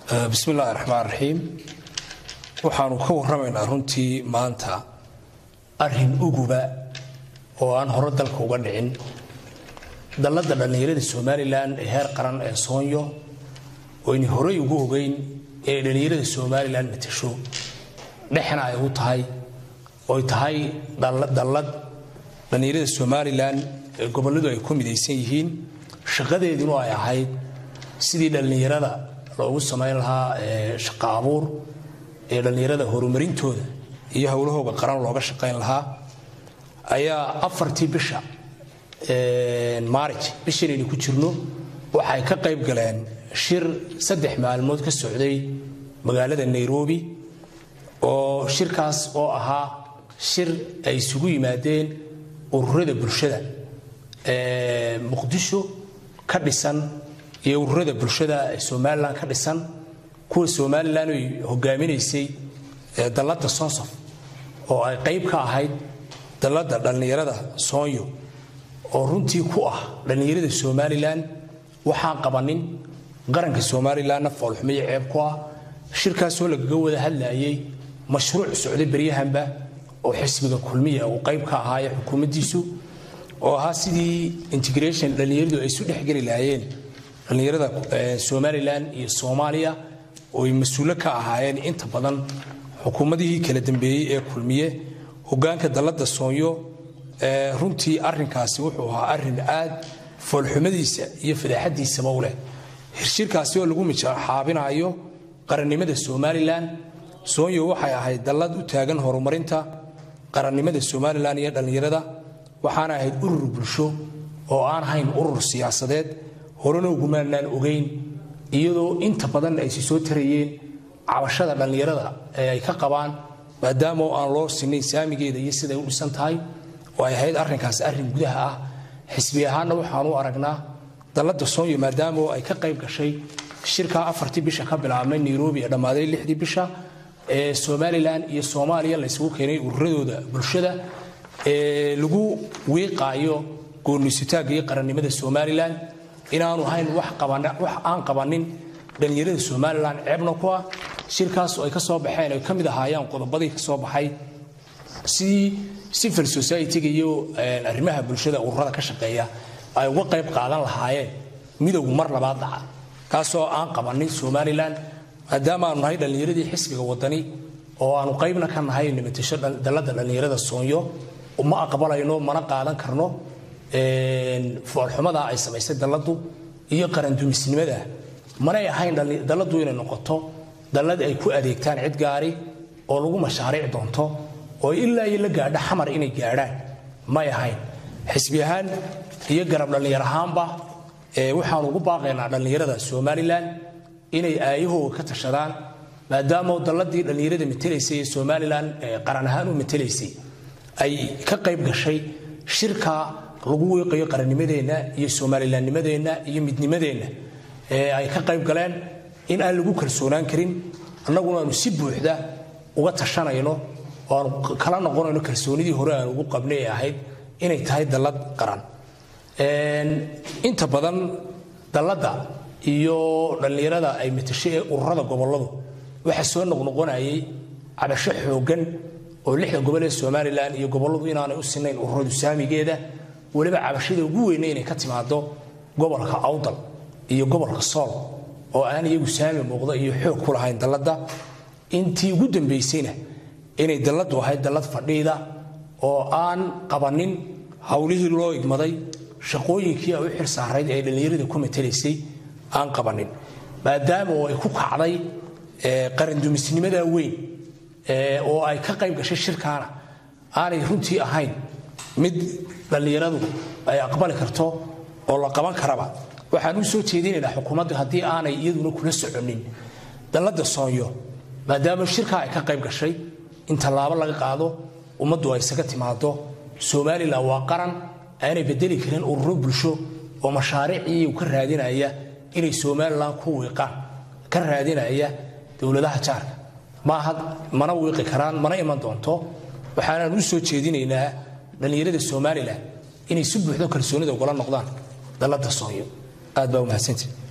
bismi illaahi raxmaan raxiim waxaanu ka warramaynaa runtii maanta arrin uguba oo aan hore dalka uga dhicin dalladda dhallinyarada somalilan ee heer qaran ee soonyo oo ayna horey ugu ogeyn inay dhallinyarada somalilan matasho dhexna ay u tahay oy tahay dallad dhallinyarada somalilan ee gobolladu ay ku midaysan yihiin shaqadeeduna ay ahayd sidii dhallinyarada loogu samayn lahaa shaqo abuur ee dhallinyarada horumarintooda iyo howlahooga qaran looga shaqayn lahaa ayaa afartii bisha maarij bishanaynu ku jirno waxay ka qayb galeen shir saddex maalmood ka socday magaalada nairobi oo shirkaas oo ahaa shir ay isugu yimaadeen ururada bulshada muqdisho ka dhisan iyo ururada bulshada ee somalilan ka dhisan kuwa somalilan ay hogaaminaysay dalladda sonsof oo ay qayb ka ahayd dalladda dhallinyarada soonyo oo runtii ku ah dhallinyarada somalilan waxaan qabanin qaranka somalilanna foolxumiyo ceeb ku ah shirkaasoo lagaga wada hadlayay mashruuc socday beryahanba oo xisbiga kulmiya uu qayb ka ahaaye xukuumaddiisu oo ahaa sidii integration dhallinyaradu ay isu dhexgeli lahaayeen dhallinyarada somalilan iyo soomaaliya oo ay mas-uulo ka ahaayeen inta badan xukuumadihii kala dambeeyey ee kulmiye hogaanka dalladda soonyo runtii arrinkaasi wuxuu ahaa arrin aad foolxumadiisa iyo fadaaxadiisaba u leh hirshirkaasi oo lagu mijaxaabinayo qarannimada somalilan soonyo waxay ahayd dallad u taagan horumarinta qarannimada somalilan iyo dhallinyarada waxaana ahayd urur bulsho oo aan ahayn urur siyaasadeed horena ugumaanaan ogeyn iyadoo inta badan ay si soo tarayeen cabashada dhallinyarada ee ay ka qabaan maadaama aan loo sinayn saamigeeda iyo siday u dhisan tahay oo ay ahayd arrinkaas arrin gudaha ah xisbi ahaanna waxaanu aragnaa dalladda soonyo maadaama ay ka qayb gashay shirkaa afartii bisha ka bilaabmay nairobi ee dhammaaday lixdii bisha ee somalilan iyo soomaaliya laysugu keenay ururadooda bulshada ee lagu wiiqaayo goorniisutaagga iyo qarannimada somalilan inaanu ahayn wax aan qabanin dhallinyarada somalilan ceebna ku ah shirkaas oo ay ka soo baxeen ay ka mid ahaayeen qodobadii ka soo baxay sidii civil society-ga iyo arrimaha bulshada ururada ka shaqeeya ay uga qayb qaadan lahaayeen midowgu mar labaad dhaca kaasoo aan qabanin somalilan maadaama aanu nahay dhallinyaradii xisbiga wadani oo aanu qaybna ka nahay nimatasho dalladda dhallinyarada soonyo ma aqbalayno mana qaadan karno foolxumada ay samaysay dalladdu iyo qarandumisnimada manay ahayn dalladdu inay noqoto dallad ay ku adeegtaan cid gaari oo lagu mashaariic doonto oo ilaa iyo la gaadho xamar inay gaadhaan may ahayn xisbi ahaan iyo garab dhallinyar ahaanba waxaanu ugu baaqaynaa dhallinyarada somalilan inay aayahooga ka tashadaan maadaama dalladii dhallinyarada matelaysay ee somalilan qaran ahaan u matelaysay ay ka qayb gashay shirka lagu wiiqayo qarannimadeenna iyo somalilannimadeenna iyo midnimadeenna ee ay ka qayb galeen in aan lagu kalsoonaan karin annaguna aanu si buuxda uga tashanayno oo aanu kala noqonayno kalsoonidii hore aan ugu qabnay ee ahayd inay tahay dallad qaran inta badan dalladda iyo dhallinyarada ay matashay ee ururada gobolladu waxaa soo noqnoqonayay cabasho xooggan oo lixda gobol ee somalilan iyo gobolladu inaanay u sinayn ururadu saamigeeda weliba cabashada ugu weyne inay ka timaado gobolka awdal iyo gobolka sool oo aan iyagu saami muuqda iyo xoog ku lahayn dalladda intii ugu dambaysayna inay dalladdu ahayd dallad fadhiida oo aan qabanin howlihii loo igmaday shaqooyinkii ay u xil saarayd ee dhallinyarada ku matalaysay aan qabanin maadaama oo ay ku kacday qarandumisnimada weyn oo ay ka qayb gashay shirkaana aanay runtii ahayn mid dhallinyaradu ay aqbali karto oo la qaban karaba waxaan u soo jeedinaynaa xukuumadda haddii aanay iyaduna kula soconin dalladda soonyo maadaama shirkaa ay ka qayb gashay in tallaabo laga qaado ummaddu ay isaga timaado somalilan waa qaran aanay bedeli karin ururo bulsho oo mashaariicii ka raadinaya inay somalilan ku wiiqaan ka raadinaya dowladaha jaarka maaha mana wiiqi karaan mana iman doonto waxaanaan u soo jeedinaynaa dhallinyarada somalilan inay si buuxdo kalsoonida ugala noqdaan dalladda soonyo aad baa umahadsantii